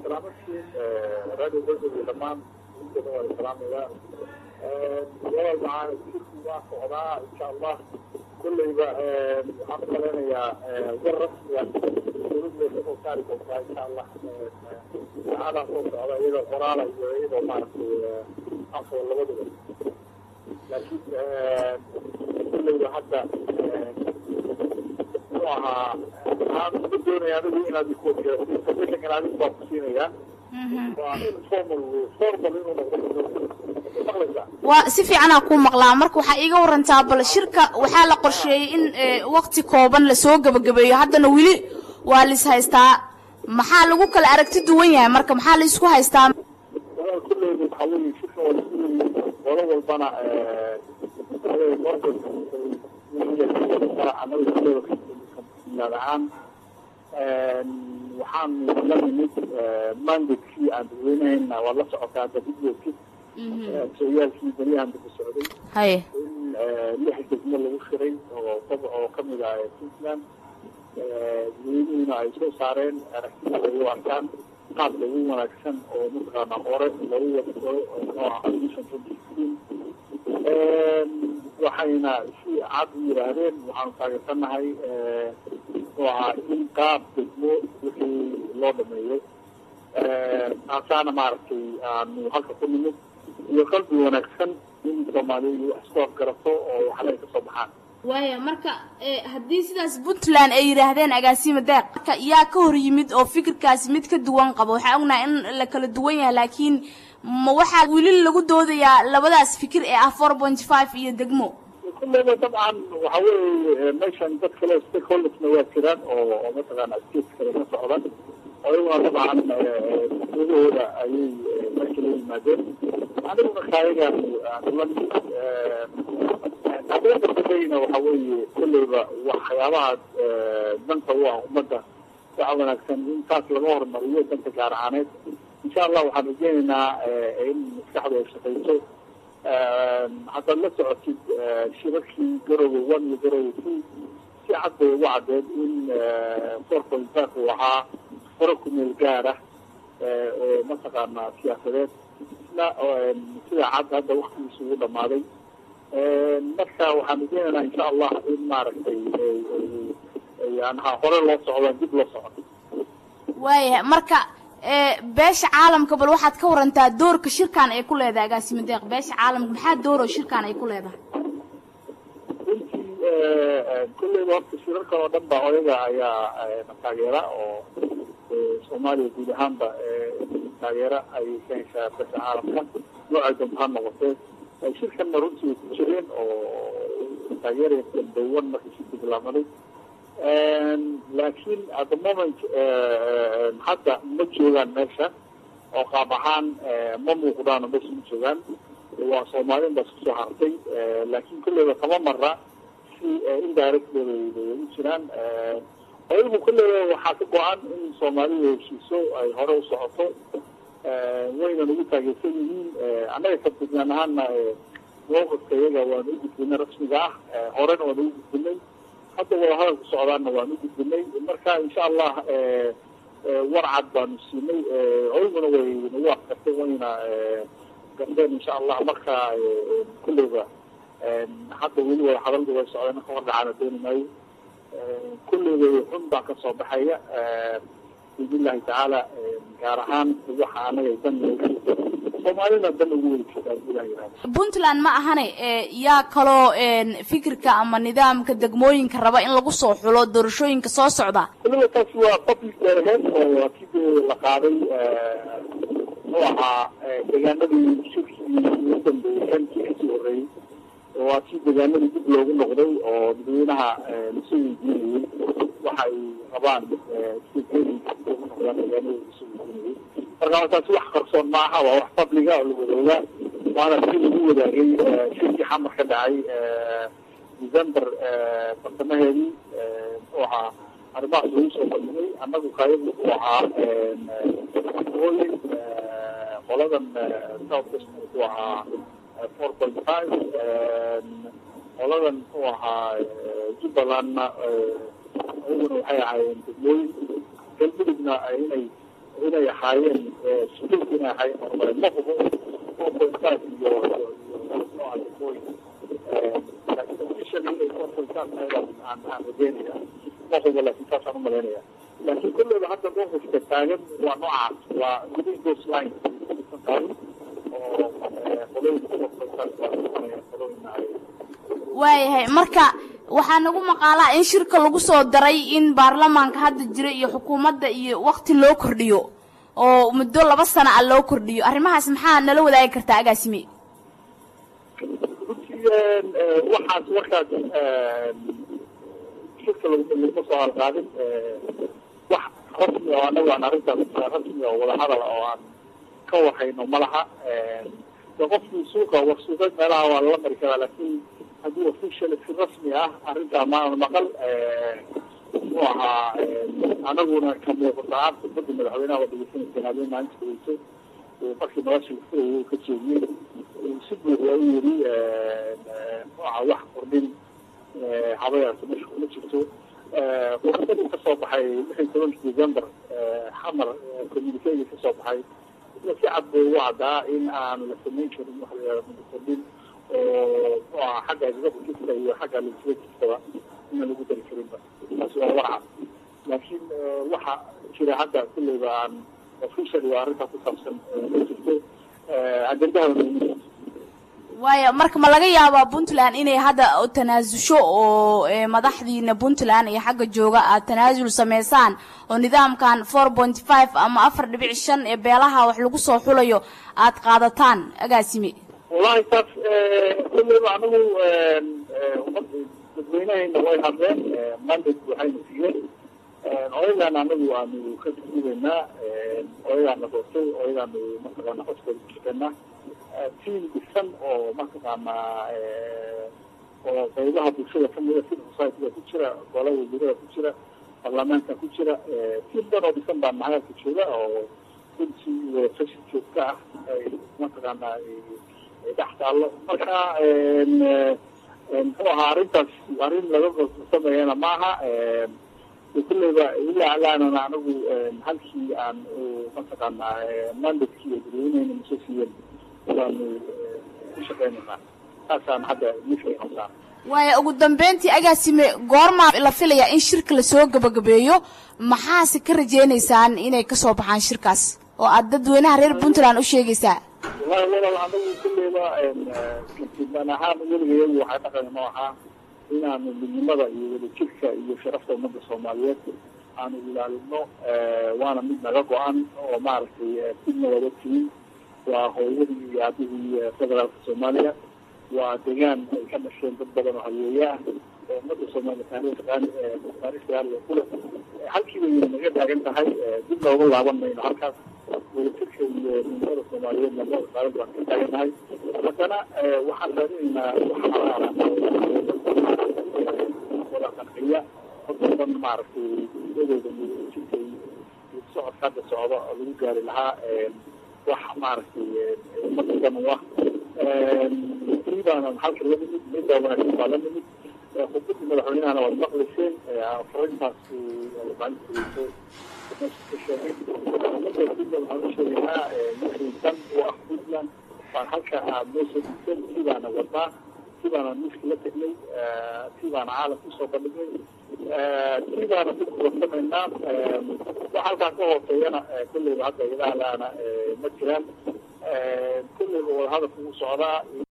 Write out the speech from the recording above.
salaamadkiin radio golgol iyo dhammaan inkooda waa salaamayaa walaal macaan shirku waa socdaa insha allah kulleyba waxaan u malaynayaa war rasmiga dowladda kasoo saari doontaa insha allah saacadaha soo socda iyadoo qoraala iyo iyadoo maaragtay afo labaduba laakiin kulleyba hadda muxuu ahaa waxaan uga doonaya anigu inaad information adigu baan ku siinayaa waa informal formal inuu noqdo maqlaysaa waa si fiicanaa kuu maqlaa marka waxaa iiga warantaa bal shirka waxaa la qorsheeyey in wakti kooban lasoo gebagabeeyo haddana weli waa lis haystaa maxaa lagu kala aragti duwan yahay marka maxaa la isku haystaa walaal kulleyba waxaa weeye shirka waa lasu leeyahay qolo walbana anaga kulleyba milaad ahaan waxaanu la nimid mandadkii aan dadweynahayna waa la socotaa dadidooki sooyaalkii beryahan daba socday haye in lix degmo lagu shiray oo oo kamid ah puntland dadweynuhuna ay soo saareen aragtida lagu arkaan qaab lagu wanaagsan oo mataqaana hore lagu wadao nooca admission twenty sixteen waxayna si cad u yidhaahdeen waxaanu taageersanahay muxuu ahaa in qaab degmo wixii loo dhameeyo taasaana maaragtay aanu halka ku nimid iyo qalbi wanaagsan in soomaaliya wax isku afgarato oo waxna ay kasoo baxaan waaya marka haddii sidaas puntland ay yidhaahdeen agaasima deeq marka yaa ka hor yimid oo fikirkaasi mid ka duwan qabo waxaa ognahay in la kala duwan yahay laakiin ma waxaa weli lagu doodayaa labadaas fikir ee ah four point five iyo degmo kulleyba dabcan waxa weeye meeshan dad kale stakeholdersna waa jiraan oo oo mataqaana states kale ka socda oo iyaguna dabcan gudahooda ayay meesha la yimaadeen aniguna kaayagaan la nimid haddana dambadayna waxa weeye kulleyba waxyaabaha danta u ah ummadda waxa wanaagsan in taas laga hormariyo danta gaar ahaaneed insha allah waxaan rajeynaynaa in maskaxdu ay shaqayso haddaad la socotid shirarkii garowe one iyo garowe two si cad bay ugu caddeed in four point five uu ahaa faro ku meel gaar ah oo mataqaana siyaasadeed isna sida cad hadda waktigiisa ugu dhamaaday marka waxaan rajeynaynaa insha allah in maaragtay yanaha hore loo socdaan dib loo socdo waayahay marka beesha caalamka bal waxaad ka warantaa doorka shirkan ay ku leedahay agaasima deeq beesha caalamka maxaa dooro shirkan ay ku leedahay runtii kulleyba horta shirarkan oo dhan ba oyaga ayaa na taageera oo soomaaliya guud ahaanba taageera ayay ka heshaa beesha caalamka noocay damba ha noqotee shirkanna runtii way ku jireen oo taageeraya dambewan markii shirkii bilaabmaday laakiin at the moment hadda ma joogaan meesha oo qaab ahaan ma muuqdaano meesha ma joogaan waa soomaalin baa isku soo hartay laakiin kulleyba kama mara si indirectly bay u jiraan ayagu kulleyba waxaa ka go-an in soomaalidu heshiiso ay hore u socoto waynan ugu taageersan yihiin annaga ka puntland ahaana mowqifka iyaga waanu u gudbinay rasmiga ah horena waanu ugu gudbinay hadda wadahadal ku socdaana waan u gudbinay marka insha allah war cad baanu siinay oyaguna way nagu afkartay wayna gardeen insha allah marka kulleyba hadda weli wada hadalda way socdeen ka hor dhacaana dooni maayo kulleyba xun baa kasoo baxaya biidnillahi tacaala gaar ahaan waxa anaga dan soomaalina dan ugu weli jirtaa ilaha yihahda puntland ma ahane yaa kaloo fikirka ama nidaamka degmooyinka raba in lagu soo xulo doorashooyinka soo socda kulleyba taasi waa public ahead oo waa kii la qaaday muxuu ahaa deegaanadii shirkii ugu dambeeyey kankii kasii horreeyey waa kii deegaanadii dib loogu noqday oo dadweynaha lasoo weydiinayey waxa ay rabaan sideedii ugu noqdaan deegaanadii lasoo weydiinayey marka taasi wax qarsoon maaha waa wax publiga oo la wadoogaa waana si lagu wadaagay shirkii xamar ka dhacay december bartamaheedii muxuu ahaa arrimahaas lagu soo bandhigay annagu kayagu wuxuu ahaa ooyin qoladan south west wuxuu ahaa four point five qoladan muxuu ahaa jubbalandna iyaguna waxay ahaayeen degmooyin galmudugna inay inay ahaayeen sukuulka inay ahaayeen horumare ma hubo four point five iyo aan rajeynaya ma hubo laakiin saasaan umalaynaya laakiin kulleyba hadda mowqifka taagan waa noocaas waa within those lines taagan oo waayahay marka waxaa nagu maqaalaa in shirka lagu soo daray in baarlamaanka hadda jira iyo xukuumadda iyo wakti loo kordhiyo oo muddo laba sana a loo kordhiyo arrimahaas maxaa nala wadaagi kartaa agaasime runtii waxaas markaas shirka laguma soo halqaadin wax rasmi oo anagu aan arrintaas rasmi oo wadahadal oo aan ka warhayno ma laha qofkii suuqa war suuqeed meelaha waa lala mari karaa laakiin haddii official si rasmi ah arrintaa maana maqal muxuu ahaa anaguna ka muuqataan khudbadda madaxweynaha waa dhegeysanaysa habeen maalinta dhegeyso markii nolosha furaya uu ka jeediyey si buuxda u yiri muxuu ahaa wax kordhin habayaasa meesha kuma jirto khudbadii kasoo baxay lix iyo tobanki december xamar communiquega kasoo baxay si cad bay ugu caddaa in aan la samayn karin wax la yihahdo kordhin oo muxuu ahaa xagga executiveka iyo xagga legislativekaba inaan lagu dari karinba taasi waa warca laakiin waxa jira hadda kulleyba aan official waa arrintaa ku saabsan ma jirto ajendahana ma jirto waayo marka ma laga yaabaa puntland inay hadda tanaasusho oo madaxdiina puntland iyo xagga jooga aad tanaasul sameysaan oo nidaamkan four point five ama afar dhibic shan ee beelaha wax lagu soo xulayo aad qaadataan agaasime wallahi taas kulleyba anagu umad dadweynahayna way hadleen mandate waxayna siiyeen odagaan anagu aanu ka duubaynaa odagaana doortay odagaanu mataqaana codkooda ku shaqeynaa tiam dhisan oo mataqaanaa oo qaybaha bulshada kamida civil society-ga ku jira golada wasiirada ku jira baarlamaanka ku jira tiam dan oo dhisan baa nahayaadka jooga oo runtii wadafashi joogka ah ay mataqaanaa dhex taallo marka muxuu ahaa arrintaas arrin laga sameeyana maaha kulleyba ilaa alaanana anagu halkii aan mataqaanaa mandatkii dadweyneyna masoo siiyeen waanu ku shaqeynaynaa saasaan hadda mifaynosaa waayo ugu dambeyntii agaasime goormaa la filayaa in shirka lasoo gabagabeeyo maxaase ka rajeynaysaan inay kasoo baxaan shirkaas oo aad dadweynaha reer puntland u sheegaysaa wallahi walaal anagu kulleyba kiiban ahaan weliga iyagu waxaa dhaqan noo ahaa inaanu midnimada iyo wadajirka iyo sharafta ummadda soomaaliyeed aanu ilaalino waana mid naga go-an oo maaragtay sidna wada tihin waa hooyadii iyo aabihii federaalka soomaaliya waa degaan ay ka dhasheen dad badan oo hayeeye ah oo ummadda soomaaliya taariikh taariikh gaaliga kule halkii bay naga taagan tahay dib looga laaban mayno halkaas wadajirka iyo midnimada soomaaliyeed labada qaadan baan ka taagannahay haddana waxaan raadinaynaa wada qanciya hodan maaragtay iyadooda wadajirka iyo socodka hadda socda oo lagu gaari lahaa wax maaragtay ummadda dan u ah tii baana halka la nimid midda wanaagsan baa la nimid khudbadii madaxweynahana waad maqlayseen farintaas maalinta ka sheegay ummadda puntland waxaan u sheegaynaa wixii dan u ah puntland baan halka aad noo soo dhigteen tii baana wadaa tii baana miiska la tegnay tii baana caalamka usoo bandhignay tii baana ku kuwarsamaynaa wax halkaa ka hooseeyana kulleyba hadda ilahalaana ma jiraan kulleyba wadahadalka u socdaa